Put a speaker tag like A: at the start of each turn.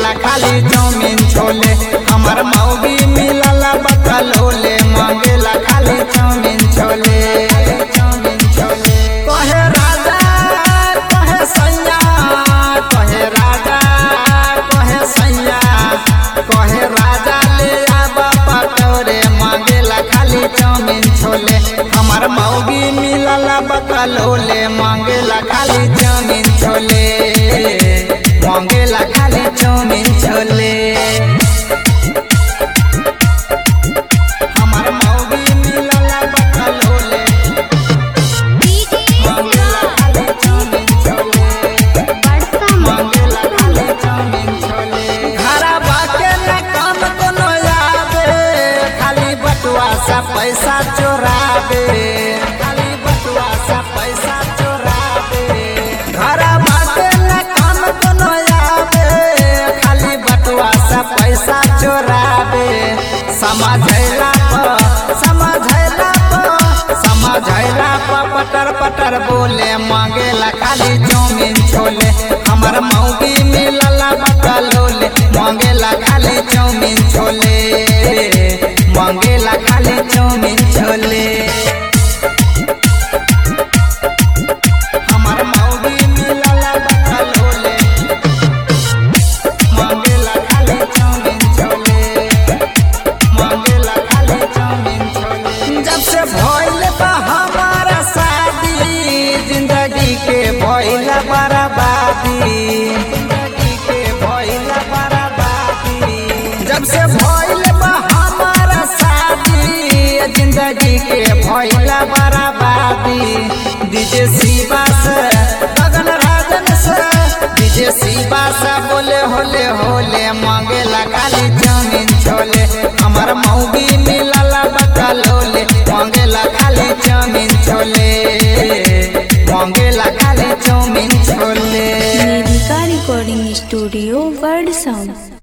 A: मांगेला खाली चाउमीन छोले हमर मौगी मिलल बकलोले मांगेला खाली चाउमीन छोले चाउमीन छोले कहे राजा कहे सैया कहे राजा कहे सैया कहे राजा ले आब पटोरे मांगेला खाली चाउमीन छोले हमर मौगी मिलल बकलोले मांगेला खाली चाउमीन छोले मांगेला खाली चाउमीन छोले हमर मौगी मिलल बकलोले मांगेला खाली चाउमीन छोले मांगेला खाली चाउमीन छोले घरा बाके न काम कोनो आवे खाली बटुआ सा पैसा चोरावे खाली बटुआ सा पैसा चोरावे घरा बाके न काम कोनो आवे खाली बटुआ सा पैसा चोरावे समझैला प समझैला प समझैला प पटर पटर बोले मांगेला खाली चाउमीन छोले हमर मौगी मिलल बकलोले मांगेला खाली चाउमीन छोले मांगेला खाली चाउमीन छोले हमर मौगी मिलल बकलोले मांगेला खाली चाउमीन छोले मांगेला खाली चाउमीन छोले जब से भइल बा हमारा शादी जिंदगी के भइल बर्बादी जिंदगी के भइल बर्बादी जब से भइल बा हमारा शादी जिंदगी के भइल बर्बादी डीजे शिवा से गगन राजन से डीजे शिवा से बोले होले होले मांगेला खाली चाउमीन छोले हमर मौगी मिलल बकलोले मांगेला खाली चाउमीन छोले मांगेला खाली चाउमीन छोले
B: मेरिका रिकॉर्डिंग स्टूडियो वर्ड साउंड